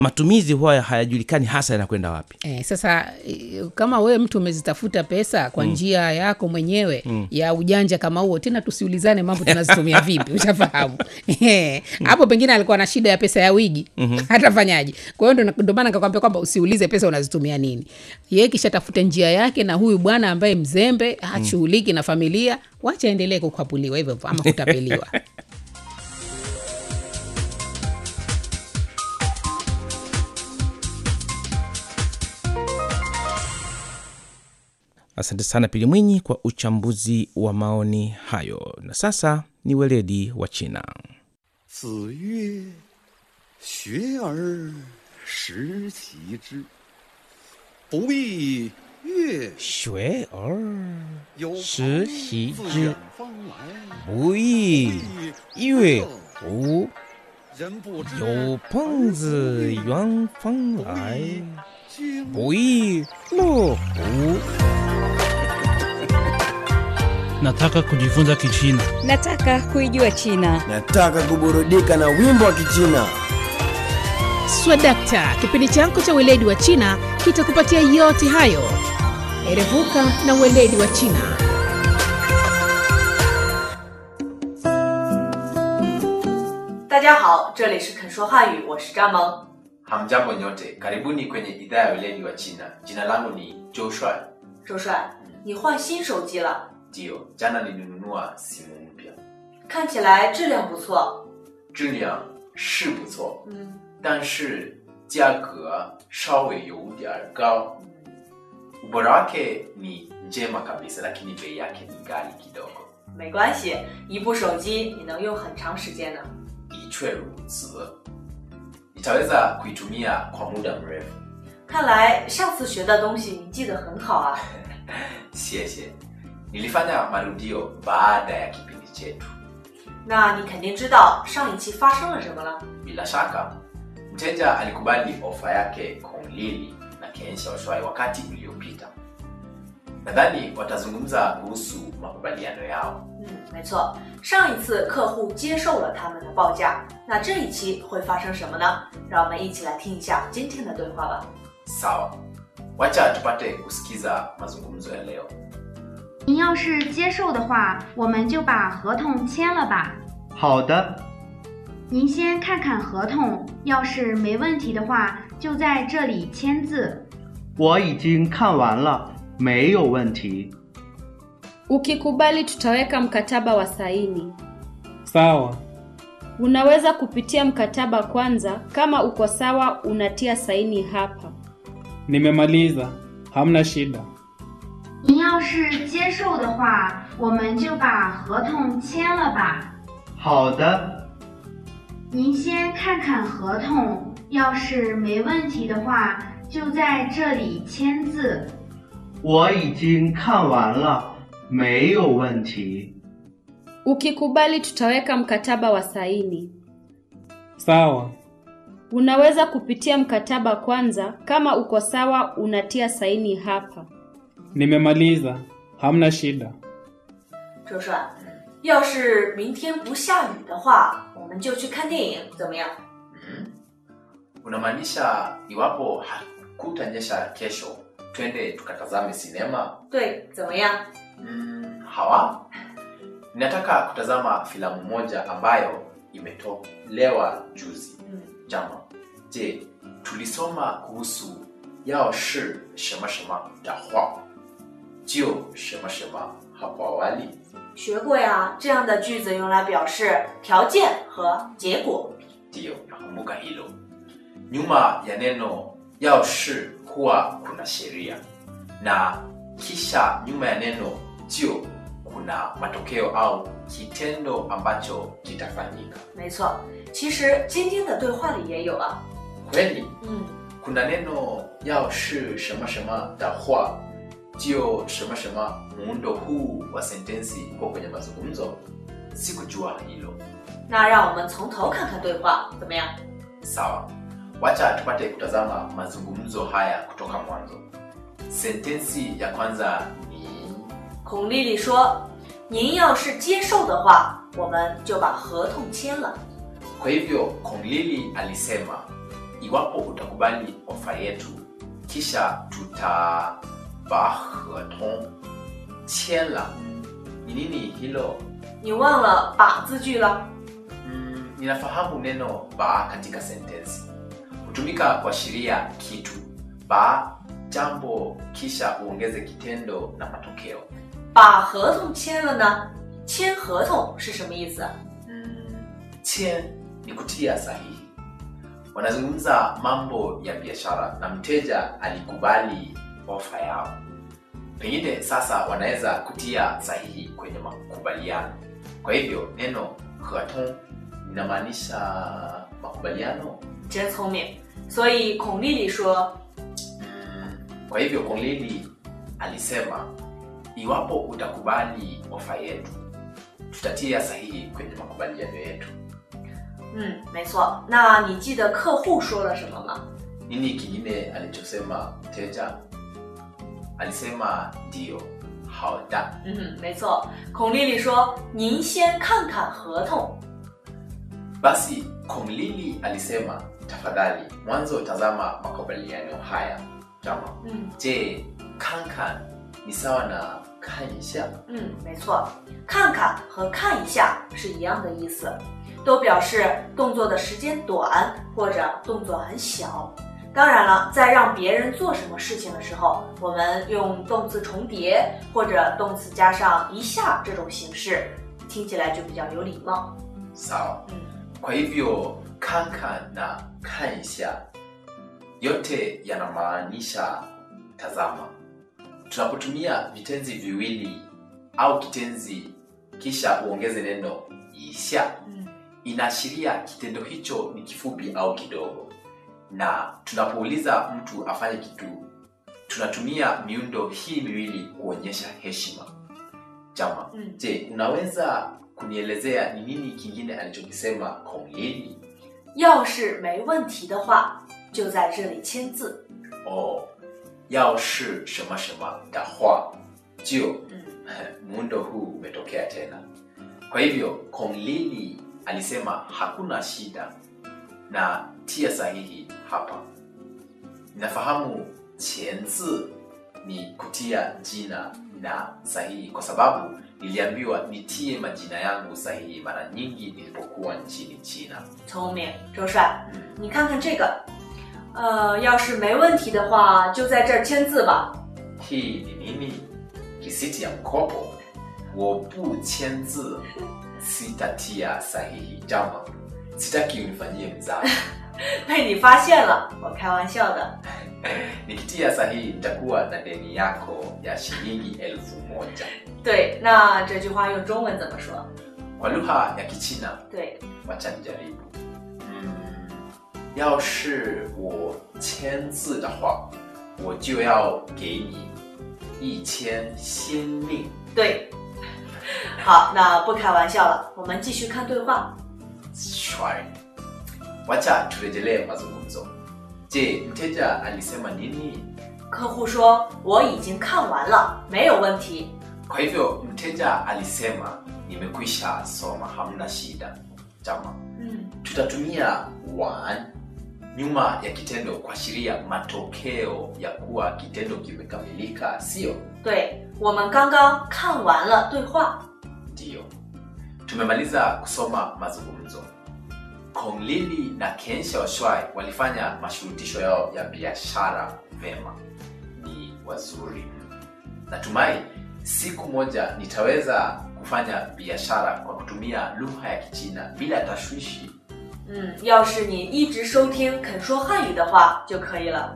matumizi huwa hayajulikani hasa yanakwenda wapi Eh, sasa eh, kama wewe mtu umezitafuta pesa kwa njia yako mwenyewe ya ujanja kama huo, tena tusiulizane mambo tunazitumia vipi, ushafahamu Eh, hapo pengine alikuwa na shida ya pesa ya wigi hatafanyaje? Kwa hiyo ndo- ndo maana nikakwambia kwamba usiulize pesa unazitumia nini. Yeye kisha tafute njia yake, na huyu bwana ambaye mzembe hashughuliki na familia, wacha aendelee kukwapuliwa hivyo hivyo ama kutapeliwa. asante sana pili mwinyi kwa uchambuzi wa maoni hayo na sasa ni weledi wa china 子曰：“学而时齐之，不亦乐学而有时朋习自之远方来， 不亦乐乎人不知有朋自远方来经不亦乐乎 Nataka kujifunza Kichina. Nataka kuijua China. Nataka kuburudika na wimbo wa Kichina. Swadakta, kipindi chako cha weledi wa China kitakupatia yote hayo. Erevuka na weledi wa China. 大家好，这里是肯说汉语，我是张萌。 Hamjambo nyote, karibuni kwenye idhaa ya weledi wa China. Jina langu ni Joshua. 周帅，你换新手机了， Ndio, jana nilinunua simu mpya. 看起来质量不错。 质量是不错， 嗯但是价格稍微有点高。Ubora wake ni njema kabisa, lakini bei yake ni ghali kidogo. 没关系，一部手机你能用很长时间呢。 Ichwe ruzi, nitaweza kuitumia kwa muda mrefu. 看来上次学的东西你记得很好啊。 谢谢。Nilifanya marudio baada ya kipindi chetu. 那你肯定知道上一期发生了什么了。 Bila shaka mteja alikubali ofa yake Konglili na Ken Xiaoshuai wakati uliopita. Nadhani watazungumza kuhusu makubaliano yao. 嗯，没错，上一次客户接受了他们的报价，那这一期会发生什么呢？让我们一起来听一下今天的对话吧。 Sawa, wacha tupate kusikiza mazungumzo ya leo. 您要是接受的话，我们就把合同签了吧。 好的， 您先看看合同，要是没问题的话，就在这里签字。 我已经看完了，没有问题。 Ukikubali tutaweka mkataba wa saini. Sawa. Unaweza kupitia mkataba kwanza, kama uko sawa unatia saini hapa. Nimemaliza. Hamna shida. 您要是接受的话，我们就把合同签了吧。 好的， 您先看看合同，要是没问题的话，就在这里签字。 我已经看完了，没有问题。 Ukikubali tutaweka mkataba wa saini. Sawa. Unaweza kupitia mkataba kwanza, kama uko sawa unatia saini hapa. Nimemaliza. Hamna shida. 周帅，要是明天不下雨的话，我们就去看电影，怎么样？ Mhm. Unamaanisha iwapo hakutanyesha kesho, twende tukatazame sinema? 对，怎么样？ Mm, hawa ninataka kutazama filamu moja ambayo imetolewa juzi 嗯， jama je tulisoma kuhusu yao shi shema shema da hua jio shema shema hapo awali 学过呀。这样的句子用来表示条件和结果。 ndiyo nakumbuka hilo nyuma ya neno yao shi huwa kuna sheria na kisha nyuma ya neno jio kuna matokeo au kitendo ambacho kitafanyika 没错，其实今天的对话里也有啊。 kweli 嗯， kuna neno yao shi shema shema da hua jio shema shema muundo huu wa sentensi uko kwenye mazungumzo sikujua hilo 那让我们从头看看对话，怎么样？ sawa wacha tupate kutazama mazungumzo haya kutoka mwanzo sentensi ya kwanza ni 孔丽丽说：“您要是接受的话，我们就把合同签了。 kwa hivyo konglili alisema iwapo utakubali ofa yetu kisha tutaba heton chela ni nini hilo 你忘了把字句了？ mm, ninafahamu neno ba katika sentensi hutumika kuashiria kitu ba jambo kisha uongeze kitendo na matokeo 把合同签了呢？签合同是什么意思？ chen ni kutia sahihi wanazungumza mambo ya biashara na mteja alikubali ofa yao pengine sasa wanaweza kutia sahihi kwenye makubaliano kwa hivyo neno heton linamaanisha makubaliano 真聪明。所以孔丽丽说 kwa hivyo konglili alisema iwapo utakubali ofa yetu tutatia sahihi kwenye makubaliano yetu：“ 嗯，没错。那你记得客户说了什么吗？ nini kingine alichosema mteja alisema ndio hauda 嗯，没错。孔丽丽说：“您先看看合同。 basi konglili alisema tafadhali mwanzo tazama makubaliano haya jama ” 嗯 je kankan ni sawa na kanisha 嗯，没错。看看和看一下是一样的意思，都表示动作的时间短或者动作很小。当然了，在让别人做什么事情的时候，我们用动词重叠或者动词加上一下这种形式，听起来就比较有礼貌。 sawa 嗯 kwa hivyo kankan na kanisha yote yanamaanisha tazama tunapotumia vitenzi viwili au kitenzi kisha uongeze neno isha 嗯 inaashiria kitendo hicho ni kifupi au kidogo na tunapouliza mtu afanye kitu tunatumia miundo hii miwili kuonyesha heshima jama 嗯， je unaweza kunielezea ni nini kingine alichokisema konglili 要是没问题的话，就在这里签字。 oh, yao shi shema shema dahwa jio 嗯 muundo huu umetokea tena kwa hivyo konglili alisema hakuna shida na tia sahihi hapa ninafahamu chenzi ni kutia jina na sahihi kwa sababu niliambiwa nitie majina yangu sahihi mara nyingi nilipokuwa nchini china 聪明，周帅，你看看这个，呃，要是没问题的话，就在这儿签字吧。 hii ni nini risiti ya mkopo wobu chenzi sitatia sahihi jama sitaki unifanyie mzaa 被你发现了，我开玩笑的。 nikitia sahihi nitakuwa na deni yako ya shilingi elfu moja 对，那这句话用中文怎么说？ kwa lugha ya kichina 对， wacha nijaribu mm, yao shi wo chenzi da hua wo jiu yao gei ni yi qian xin令对。好，那不开玩笑了，我们继续看对话。 shwari wacha turejelee mazungumzo je mteja alisema nini 客户说我已经看完了，没有问题。 kwa hivyo mteja alisema nimekwisha soma hamna shida jama 嗯， tutatumia wan nyuma ya kitendo kuashiria matokeo ya kuwa kitendo kimekamilika sio 对，我们刚刚看完了对话。 ndiyo tumemaliza kusoma mazungumzo konglili na kensha washwai walifanya mashurutisho yao ya biashara vema ni wazuri natumai siku moja nitaweza kufanya biashara kwa kutumia lugha ya kichina bila tashwishi 嗯，要是你一直收听肯说汉语的话就可以了。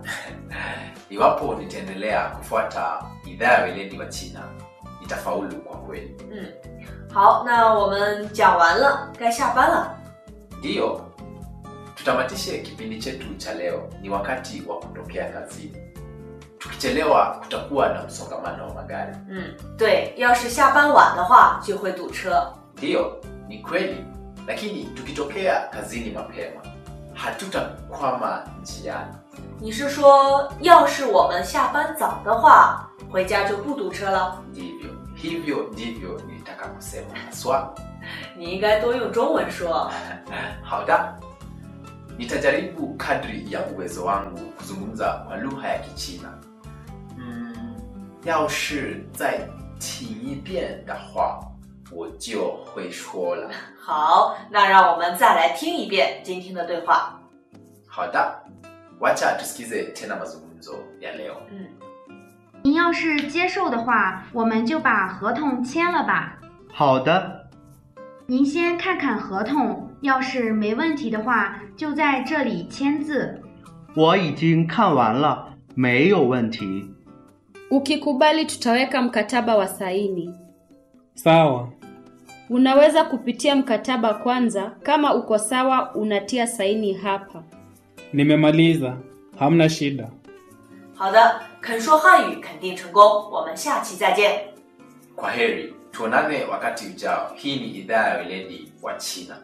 iwapo nitaendelea kufuata idhaa ya weledi wa china nitafaulu kwa kweli 嗯，好，那我们讲完了，该下班了。 ndiyo tutamatishe kipindi chetu cha leo ni wakati wa kutokea kazini tukichelewa kutakuwa na msongamano wa magari 嗯，对，要是下班晚的话就会堵车。 ndiyo ni kweli lakini tukitokea kazini mapema hatutakwama njiani 你是说，要是我们下班早的话，回家就不堵车了？ ndivyo hivyo ndivyo nilitaka kusema haswa 你应该多用中文说。 好的 nitajaribu kadri ya uwezo wangu kuzungumza kwa lugha ya kichina mm, 要是再听一遍的话我就会说了好，那让我们再来听一遍今天的对话。 好的 wacha tusikize tena mazungumzo ya leo 嗯， 您要是接受的话，我们就把合同签了吧。 好的， 您先看看合同，要是没问题的话，就在这里签字。 我已经看完了，没有问题。 Ukikubali tutaweka mkataba wa saini. Sawa. Unaweza kupitia mkataba kwanza, kama uko sawa unatia saini hapa. Nimemaliza. Hamna shida. 好的，肯说汉语肯定成功，我们下期再见。 kwa heri tuonane wakati ujao hii ni idhaa ya weledi wa china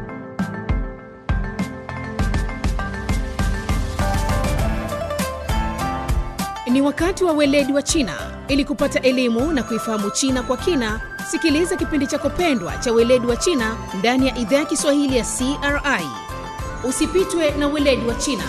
Ni wakati wa weledi wa China. Ili kupata elimu na kuifahamu China kwa kina, sikiliza kipindi chako pendwa cha weledi wa China ndani ya idhaa ya Kiswahili ya CRI. Usipitwe na weledi wa China.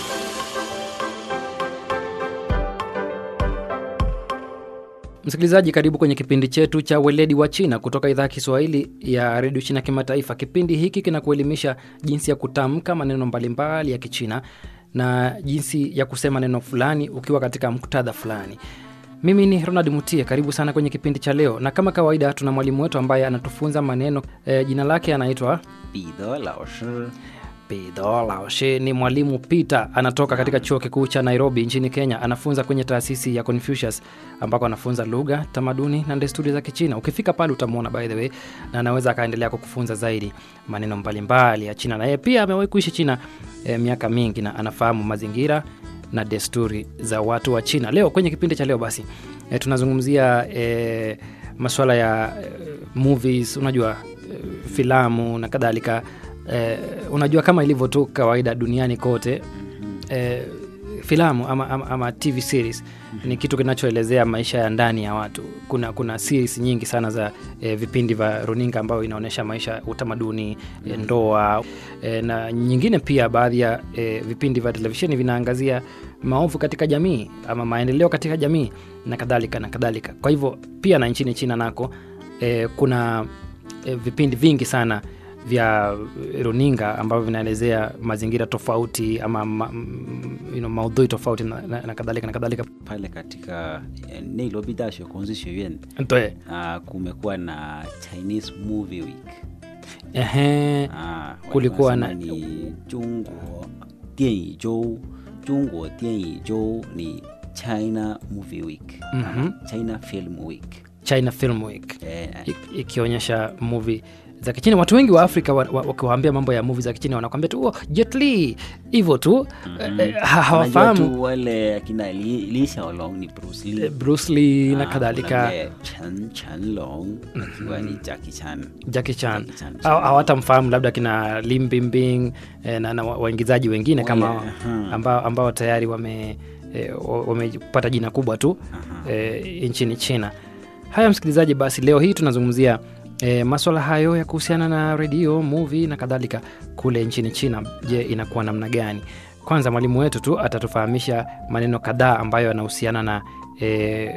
Msikilizaji, karibu kwenye kipindi chetu cha weledi wa China kutoka idhaa ya Kiswahili ya redio China Kimataifa. Kipindi hiki kinakuelimisha jinsi ya kutamka maneno mbalimbali ya Kichina na jinsi ya kusema neno fulani ukiwa katika muktadha fulani. Mimi ni Ronald Mutie, karibu sana kwenye kipindi cha leo, na kama kawaida tuna mwalimu wetu ambaye anatufunza maneno e, jina lake anaitwa 彼得老师 Pedro Laoshe ni mwalimu Peter, anatoka katika chuo kikuu cha Nairobi nchini Kenya. Anafunza kwenye taasisi ya Confucius ambako anafunza lugha, tamaduni na desturi za Kichina. Ukifika pale utamwona by the way, na anaweza akaendelea kukufunza zaidi maneno mbalimbali ya China, na yeye pia amewahi kuishi China eh, miaka mingi na anafahamu mazingira na desturi za watu wa China. Leo kwenye kipindi cha leo basi eh, tunazungumzia eh, masuala ya eh, movies, unajua eh, filamu na kadhalika eh, unajua kama ilivyo tu kawaida duniani kote eh, filamu ama, ama, ama tv series ni kitu kinachoelezea maisha ya ndani ya watu kuna kuna series nyingi sana za eh, vipindi vya runinga ambayo inaonyesha maisha utamaduni eh, ndoa eh, na nyingine pia baadhi ya eh, vipindi vya televisheni vinaangazia maovu katika jamii ama maendeleo katika jamii na kadhalika na kadhalika kwa hivyo pia na nchini china nako eh, kuna eh, vipindi vingi sana vya runinga ambavyo vinaelezea mazingira tofauti ama ma, m- you know, maudhui tofauti na, na, na kadhalika na kadhalika pale katika eh, Nairobi 大学孔子学院 Ntoe. uh, kumekuwa na Chinese Movie Week Ehe, Ah, kulikuwa na wanasema ni 中国电影周中国电影周你 China Movie Week Mhm. ama China Film Week China Film Week eh, I- ikionyesha movie za kichina watu wengi wa afrika wa- wa- wakiwaambia mambo ya movie za kichina wanakwambia tu oh, Jet Li hivyo tu mhm. eh, ha- Unajua hawafahamu tu wale akina Li, Li Xiaolong ni Bruce Lee eh, Bruce Lee na Ah, kadhalika kuna yule Chen Chen Long akiwa ni Jackie Chan Jackie Chan Jackie Chan. Haw- hawatamfahamu labda kina Lim Bimbing eh, na, na wa- waingizaji wengine kama Wale, aha. ambao, ambao tayari wame eh, wa- wamepata jina kubwa tu eh, nchini China. Haya msikilizaji, basi leo hii tunazungumzia eh, maswala hayo ya kuhusiana na redio, movie na kadhalika kule nchini China. Je, inakuwa namna gani? Kwanza mwalimu wetu tu atatufahamisha maneno kadhaa ambayo yanahusiana na eh,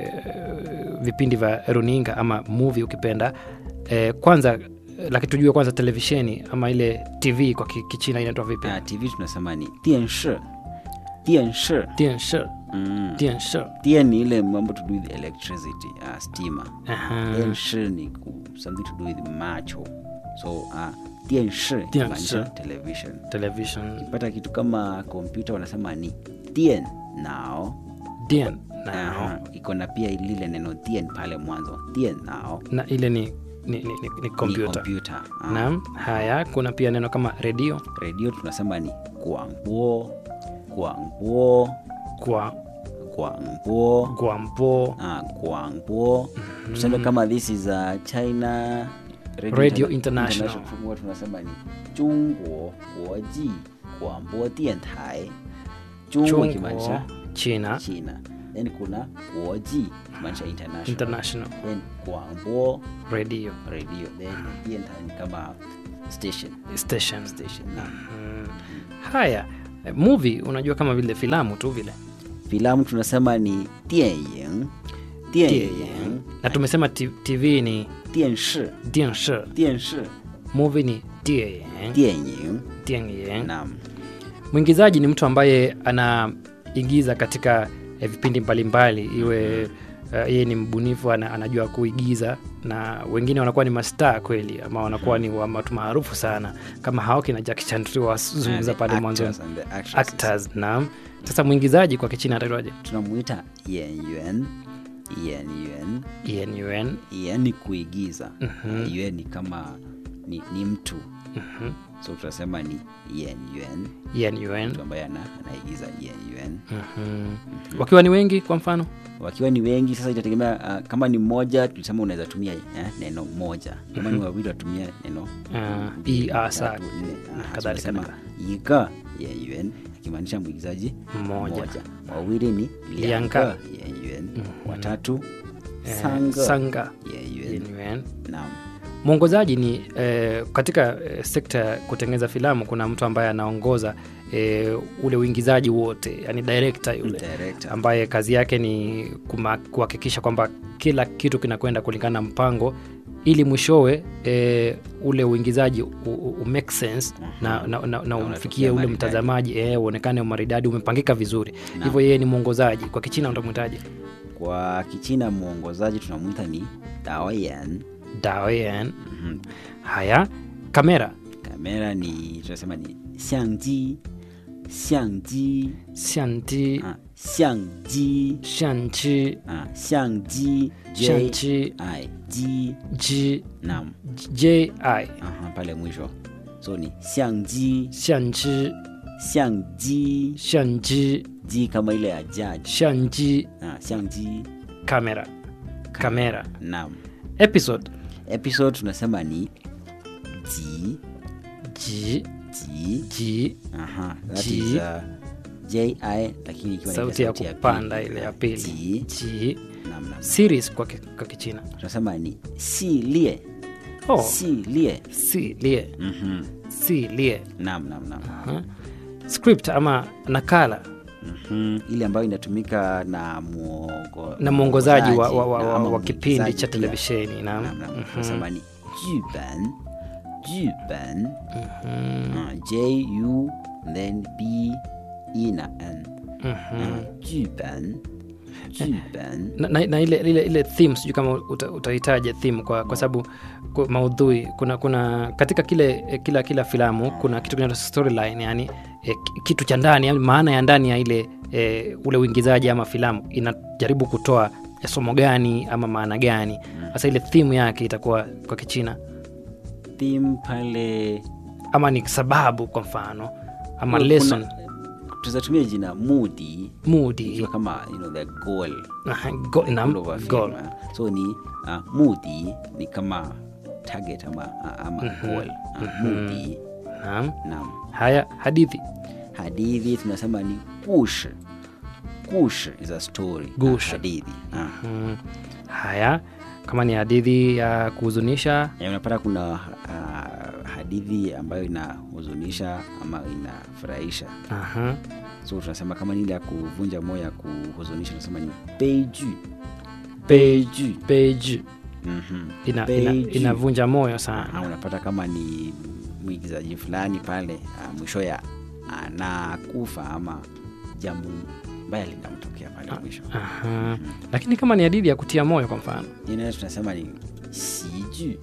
vipindi vya runinga ama movie ukipenda. Eh, kwanza lakini tujue kwanza televisheni ama ile TV kwa ki- Kichina inaitwa vipi? Ah, TV tunasema ni 电视电视电视 mm. 电视电ni ile mambo to do with electricity uh, stima Aha. 电视ni ku, something to do with macho so uh, 电视电 inamaanisha 视 television television ukipata kitu kama kompyuta wanasema ni 电脑 Dian nao Aha, iko na pia lile neno 电 pale mwanzo 电脑 na ile ni ni, ni, ni, ni kompyuta kompyuta ah. naam haya kuna pia neno kama redio redio tunasema ni 广播广播 kwa 广播 gwampo ah, 广播tuseme kama this is a china Radio Interna- International. huwa tunasema ni 中国国际广播电台 中国 Chungwa, ikimaanisha china china then kuna 国际kimaanisha international international then 广播 radio radio then 电台ni kama station station station naam. Mm. haya eh, movie unajua kama vile filamu tu vile filamu tunasema ni 电影电影 na tumesema t- tv ni 电视电视电视 movie ni 电影电影电影 naam mwingizaji ni mtu ambaye anaigiza katika eh, vipindi mbalimbali iwe uh, yeye ni mbunifu ana, anajua kuigiza na wengine wanakuwa ni mastaa kweli ama wanakuwa ni wa- watu maarufu sana kama Hawke na Jackie Chan tuliwazungumza And the pale mwanzo actors and the actresses. actors naam sasa mwingizaji kwa kichina ataitwaje tunamuita 演员演员 Yen Yuen Yen ni kuigiza Mhm. Yuen ni kama ni, ni mtu Mhm. so tunasema ni Yen Yuen Yen Yuen mtu ambaye ana, anaigiza Yen Yuen Mhm. wakiwa ni wengi kwa mfano wakiwa ni wengi sasa itategemea uh, kama ni moja tulisema unaweza tumia eh, neno moja kama ni Mhm. wawili watumia neno Ah, mbili, i, a, sa, tatu, nne. na Ah, kadhalika, tunasema kadhalika. iga Yen Yuen akimaanisha mwigizaji Mmoja. wawili ni Lianga. lianga Yen Yuen watatu Eh, sanga, sanga Yen Yuen. Yen Yuen. Naam. mwongozaji ni eh, katika eh, sekta ya kutengeneza filamu kuna mtu ambaye anaongoza eh, ule uingizaji wote yani director yule Director. ambaye kazi yake ni kuma- kuhakikisha kwamba kila kitu kinakwenda kulingana na mpango ili mwishowe eh, ule uingizaji u, u, u make sense na, na, na, na umfikie ule maridadi. mtazamaji eh, uonekane umaridadi umepangika vizuri hivyo yeye ni mwongozaji kwa kichina utamwitaje kwa kichina mwongozaji tunamwita ni daoyan daoyan haya kamera kamera ni tunasema ni xiangji xiangji xiangji ah, xiangji xiangji ah, xiangji J Xiangji. I G G naam J I aha pale mwisho so ni xiangji xiangji xiangji xiangji ji kama ile ya judge xiangji ah, xiangji kamera kamera naam episode episode tunasema ni ji ji ji ji aha that Ji. is uh, ji lakini ikiwa ni sauti ya sauti ya kupanda pili. ile ya pili Ji. ji Naam, naam. series kwa, ki, kwa kichina tunasema ni si lie oh. si lie si lie Mhm. si lie naam naam naam Aha. script ama nakala Mhm. ile ambayo inatumika na muongo, na mwongozaji wa, wa, wa, na wa, ama wa kipindi mwigizaji cha pia. televisheni naam Naam, naam. Mhm. tunasema ni juban juban Ah, j u then b e na n Ah, juban juban na, na, na ile, ile, ile theme sijui kama uta, utahitaja theme kwa, kwa sababu kwa maudhui kuna kuna katika kile eh, kila kila filamu kuna kitu kinaitwa storyline yani eh, ki- kitu cha ndani yani maana ya ndani ya ile eh, ule uingizaji ama filamu inajaribu kutoa ya somo gani ama maana gani sasa ile theme yake itakuwa kwa kichina theme pale ama ni sababu kwa mfano ama kuna- lesson tuzatumia jina mudi Mudi. ikiwa kama you know, the goal Aha, go- The naam, goal of a film, goal. ah. so ni uh, mudi ni kama target ama, ama Mhm. goal Ah, Mhm. mudi naam naam haya hadithi hadithi tunasema ni kush kush is a story Gush. hadithi ah. mm. haya kama ni hadithi ya kuhuzunisha Ya, unapata kuna uh, hadithi ambayo inahuzunisha ama inafurahisha Aha. so tunasema kama ni ile ya kuvunja moyo ya kuhuzunisha tunasema ni beiju Beiju. Beiju. Mhm. Ina, ina, Beiju. inavunja moyo sana Ah, unapata kama ni mwigizaji fulani pale uh, mwisho ya anakufa ama jambo mbaya linamtokea pale mwisho Aha. lakini kama ni hadithi ya kutia moyo kwa mfano inayo tunasema ni siju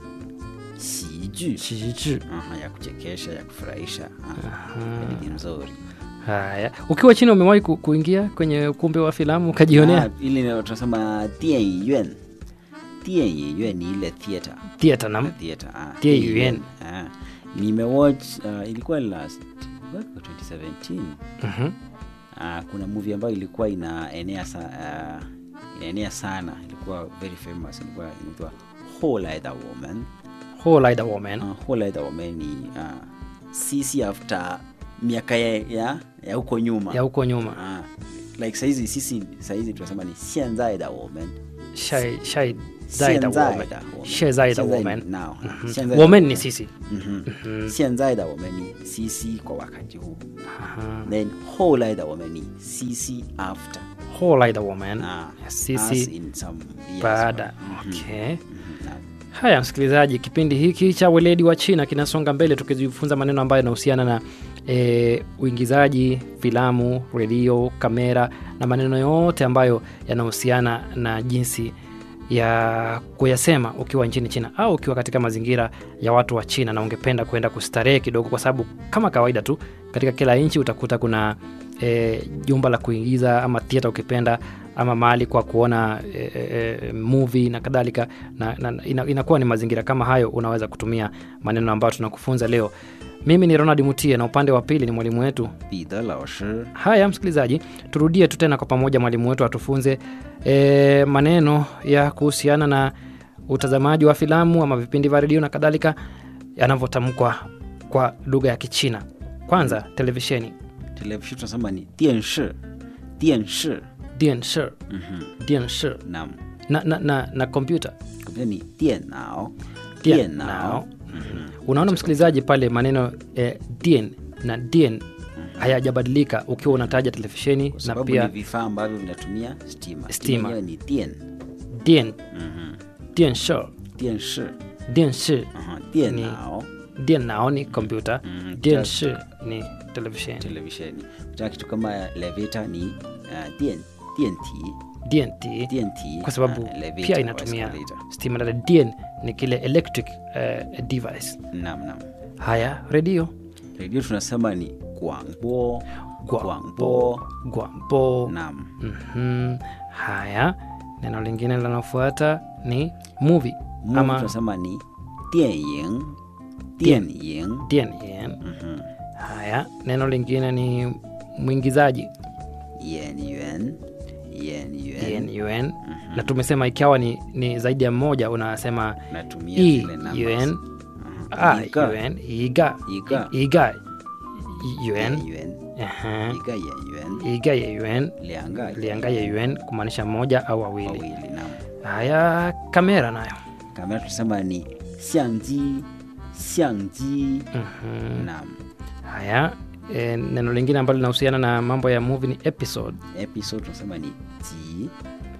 siju Siju. Aha, ya kuchekesha ya kufurahisha Ah, hadithi nzuri haya ukiwa china umewahi ku, kuingia kwenye ukumbi wa filamu ukajionea Ah, ile ndio tunasema 电影院电影院 ni ile theater Theater, naam. theater ah, 电影院 ah. nimewatch uh, ilikuwa last mwaka wa 2017 Mhm. Ah, kuna movie ambayo ilikuwa inaenea sa, uh, inaenea sana ilikuwa very famous ilikuwa inaitwa Whole Like a Woman Whole Like a Woman. uh, Whole Like a Woman ni uh, sisi after miaka ya, ya, ya huko nyuma ya huko nyuma Ah, like saizi sisi saizi tunasema ni 现在的我们 shai shai zai da 现在 woman 的我们 shai zai da 现在 woman now Mhm. 现在的 woman ni sisi Mhm. Mhm. 现在的我们ni sisi kwa wakati huu Aha. then 后来的我们ni sisi after whole the woman Ah, us sisi in some years baada Mhm. okay Mhm. Naam. haya msikilizaji kipindi hiki cha weledi wa china kinasonga mbele tukijifunza maneno ambayo yanahusiana na e, uingizaji filamu redio kamera na maneno yote ambayo yanahusiana na jinsi ya kuyasema ukiwa nchini china au ukiwa katika mazingira ya watu wa china na ungependa kwenda kustarehe kidogo kwa sababu kama kawaida tu katika kila nchi utakuta kuna e, jumba la kuingiza ama theater ukipenda ama mahali kwa kuona e, e, movie na kadhalika na, na ina, inakuwa ni mazingira kama hayo unaweza kutumia maneno ambayo tunakufunza leo mimi ni ronald mutie na upande wa pili ni mwalimu wetu 彼得老师 haya msikilizaji turudie tu tena kwa pamoja mwalimu wetu atufunze e, maneno ya kuhusiana na utazamaji wa filamu ama vipindi vya redio na kadhalika yanavyotamkwa kwa lugha ya kichina kwanza televisheni televisheni tunasema ni 电视电视 dienshi Mhm. dienshi naam na, na, na, na kompyuta kompyuta ni 电脑 Dien 电脑 nao. unaona msikilizaji pale maneno eh, dien na dien hayajabadilika ukiwa unataja televisheni kwa na sababu pia ni vifaa ambavyo vinatumia stima Stima. yenyewe ni 电 dien Mhm. dienshi 电视 dienshi Aha, 电脑 dien nao ni kompyuta Mhm. dienshi ni televisheni televisheni kutaka kitu kama elevator ni uh, 电电体 dnt 电体 kwa sababu uh, elevator pia or inatumia escalator. stima na dien ni kile electric uh, device naam naam haya redio redio tunasema ni 广播 Guangbo. Guangbo. naam Mhm. haya neno lingine linalofuata ni movie Movie ama tunasema ni 电影电影 DNN. Mhm. haya neno lingine ni mwingizaji 演员演员 DNUN. na tumesema ikiwa ni, ni zaidi ya mmoja unasema natumia E, zile numbers. UN, Aha. A, Iga. UN, iga Iga. iga UN, 演员 Aha. 一个演员 iga ya UN 两个 lianga ya UN kumaanisha mmoja au wawili wawili naam haya kamera nayo kamera tunasema ni 相机相机 Mhm. naam haya e, neno lingine ambalo linahusiana na mambo ya movie ni episode episode tunasema ni ji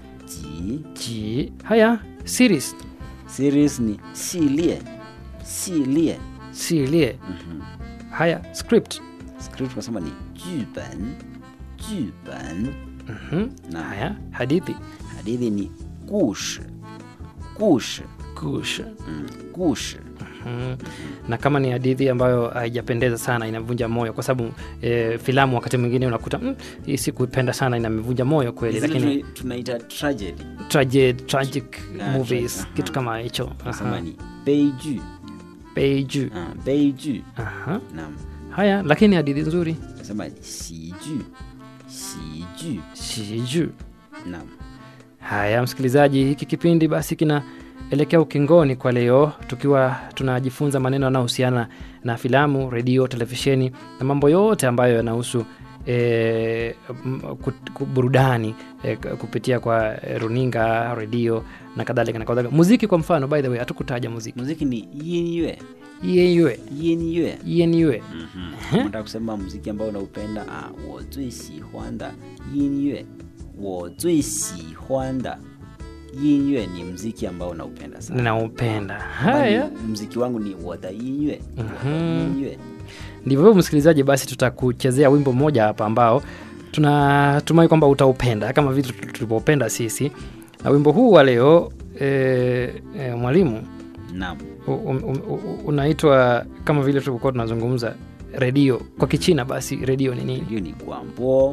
ji ji haya series series ni 系列系列 silie Mhm. haya script script tunasema ni 剧本剧本 Mhm. Naam. haya hadithi hadithi ni 故事故事 kush mm, 故事 Mhm. na kama ni hadithi ambayo haijapendeza sana inavunja moyo kwa sababu e, filamu wakati mwingine unakuta mm, hii sikuipenda sana inamevunja moyo kweli Zile lakini tuna- tunaita tragedy tragic, tragic Ah, movies tra- aha. kitu kama hicho tunasema Aha. ni 悲剧 Beiju. ah, 悲剧 Aha. naam haya lakini hadithi nzuri tunasema ni 喜剧喜剧 shiju naam haya msikilizaji hiki kipindi basi kinaelekea ukingoni kwa leo tukiwa tunajifunza maneno yanayohusiana na filamu redio televisheni na mambo yote ambayo yanahusu e, burudani e, kupitia kwa e, runinga redio na kadhalika na kadhalika muziki kwa mfano by the way hatukutaja muziki muziki ni 音乐 yenyewe 音乐 yenyewe unataka kusema muziki ambao unaupenda ah, 我最喜欢的音乐我最喜欢的音乐 ni mziki ambao unaupenda sana ninaupenda Kama haya ni mziki wangu ni 我的音乐 Mhm. 音乐 ndivyo hivyo msikilizaji basi tutakuchezea wimbo mmoja hapa ambao tunatumai kwamba utaupenda kama vile tulivyopenda sisi na wimbo huu wa leo e, e, mwalimu naam u- um- um- u- unaitwa kama vile tulivyokuwa tunazungumza redio kwa kichina basi redio ni nini hiyo ni gwambo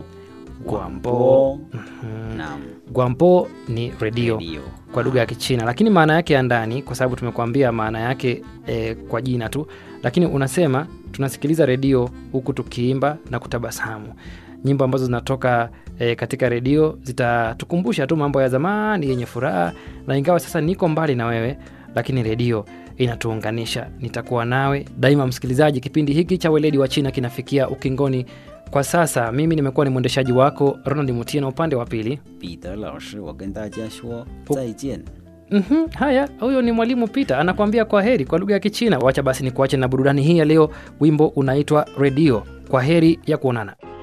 Gwambo. naam gwampo ni redio redio kwa lugha ya kichina lakini maana yake ya ndani kwa sababu tumekuambia maana yake e, kwa jina tu lakini unasema tunasikiliza redio huku tukiimba na kutabasamu nyimbo ambazo zinatoka e, katika redio zitatukumbusha tu mambo ya zamani yenye furaha na ingawa sasa niko mbali na wewe lakini redio inatuunganisha nitakuwa nawe daima msikilizaji kipindi hiki cha weledi wa china kinafikia ukingoni Kwa sasa mimi nimekuwa ni mwendeshaji wako Ronald Mutie, na upande wa pili 彼得老师，我跟大家说再见。 Mhm, haya, huyo ni mwalimu Peter anakuambia kwa heri kwa lugha ya Kichina. Wacha basi ni kuache na burudani hii ya leo. Wimbo unaitwa Redio. Kwa heri ya kuonana.